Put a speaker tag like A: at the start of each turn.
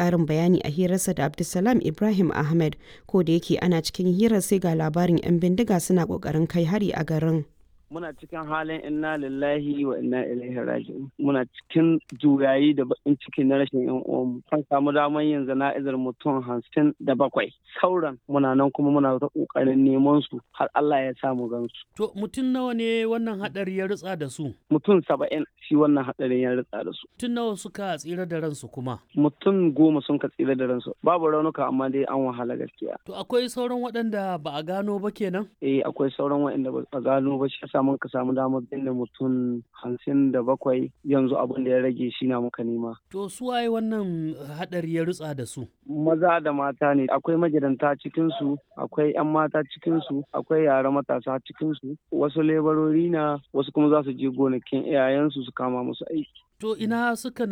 A: ƙarin bayani a hirarsa da Abdulsalam Ibrahim Ahmed ko da yake ana cikin hirar sai ga labarin 'yan bindiga suna ƙoƙarin kai hari a garin.
B: muna cikin halin inna lillahi wa inna ilaihi raji'un muna cikin juyayi da bakin ciki na rashin yan uwanmu an samu damar yin zana'izar mutum hamsin da bakwai sauran muna nan kuma muna ta kokarin neman su har Allah ya samu gansu
C: To mutum nawa ne wannan hadari ya ritsa da su?
B: mutum saba'in shi wannan hadarin ya ritsa da su
C: Mutum nawa suka tsira da ransu kuma?
B: mutum goma sun ka tsira da ransu babu raunuka amma dai an wahala gaskiya
C: To akwai sauran waɗanda ba a gano ba kenan?
B: eh akwai sauran waɗanda ba a gano ba shi yasa mun ka samu damar binne mutum hamsin da bakwai yanzu abin da ya rage shi na muka nema
C: To su waye wannan hadari ya ritsa da su?
B: maza da mata ne akwai magidanta cikinsu akwai 'yan mata cikinsu akwai yara matasa cikinsu wasu lebarori na wasu kuma za su je gonakin iyayensu su kama musu aiki
C: To ina suka